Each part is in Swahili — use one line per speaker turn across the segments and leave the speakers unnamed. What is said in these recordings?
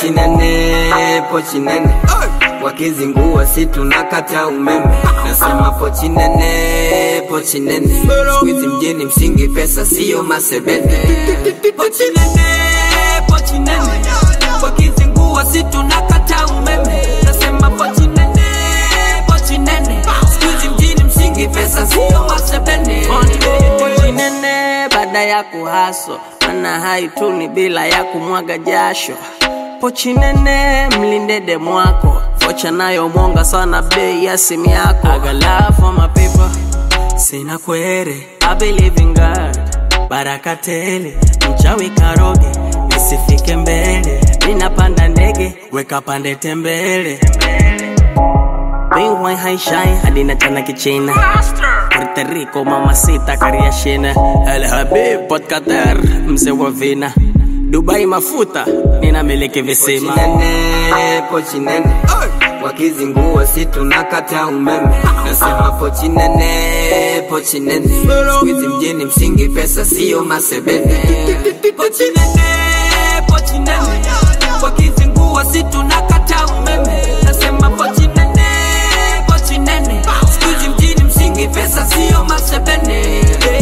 pochi nene, pochi nene wakizingua si tunakata umeme. Nasema pochi nene, pochi nene, siku hizi mjini msingi pesa siyo masebene. Pochi nene, pochi nene, wakizingua si tunakata umeme. Nasema pochi nene, pochi nene, siku hizi mjini msingi pesa siyo masebene. Pochi nene baada ya kuhaso, mana haituni bila ya kumwaga jasho pochi nene mlinde demu wako vocha nayo mwonga sana bei ya simu yako I got love for my people sina kwere I believe in God baraka tele mchawi karoge nisifike mbele ninapanda ndege weka pande tembele Bingwai haishai hadi natana kichina Puerto Rico mamacita kariashina El Habib Port Qatar mzee wa vina Dubai mafuta ninamiliki visima pochi nene, pochi nene wakizingua si tunakata umeme nasema pochi nene, pochi nene siku hizi mjini msingi pesa siyo masebene pochi nene, pochi nene wakizingua si tunakata umeme nasema pochi nene, pochi nene siku hizi mjini msingi pesa siyo masebene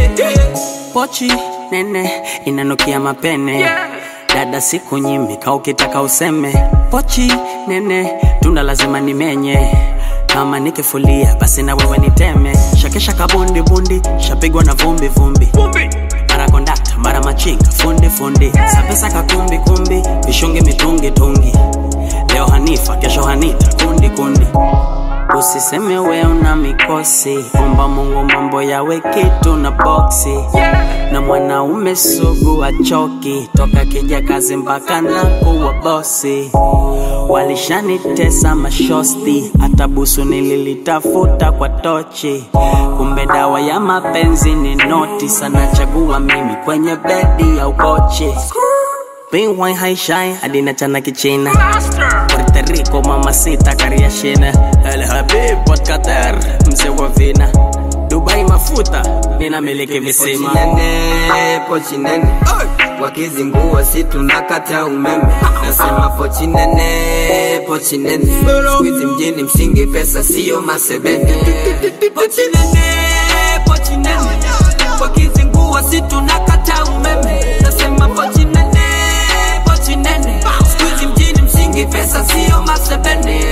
pochi nene inanukia mapene dada siku nyimika ukitaka useme pochi nene tunda lazima nimenye kama nikifulia basi na wewe niteme shakesha kabundi bundi shapigwa na vumbi vumbi mara kondakta mara machinga fundi fundi sapesa kakumbi kumbi vishungi mitungi tungi leo hanifa kesho hanita kundi kundi Usiseme we una mikosi, omba Mungu mambo yawe kitu na boksi. Na mwanaume sugu achoki, toka kija kazi mpaka na kuwa bosi. Walishanitesa mashosti, hata busu nililitafuta kwa tochi. Kumbe dawa ya mapenzi ni noti, sana chagua mimi kwenye bedi ya ukochi. Bingwai haishai hadi nachana kichina Puerto Rico mamacita kariashina El Habib Port Qatar mzee wa vina Dubai mafuta ninamiliki visima pochi nene, pochi nene wakizingua si tunakata umeme nasema pochi nene, pochi nene siku hizi mjini msingi pesa siyo masebene pochi nene, pochi nene wakizingua si tunakata umeme nasema pochi nene, pochi nene siku hizi mjini msingi pesa siyo masebene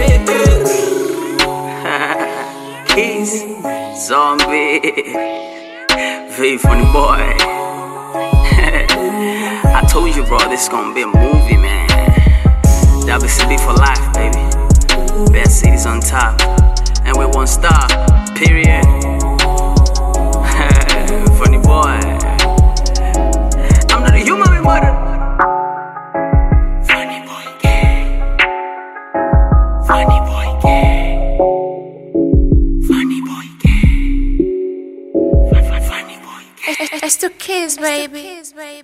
Keys, zombie, very funny boy. I told you, bro, this gonna be a movie, man. WCB for life, baby. Best cities on top, and we one star. Period. funny boy. I'm not a human, we murder. Funny boy, gay. Funny boy, gay. Funny boy, gay. Funny boy, gay.
It's to kiss, baby.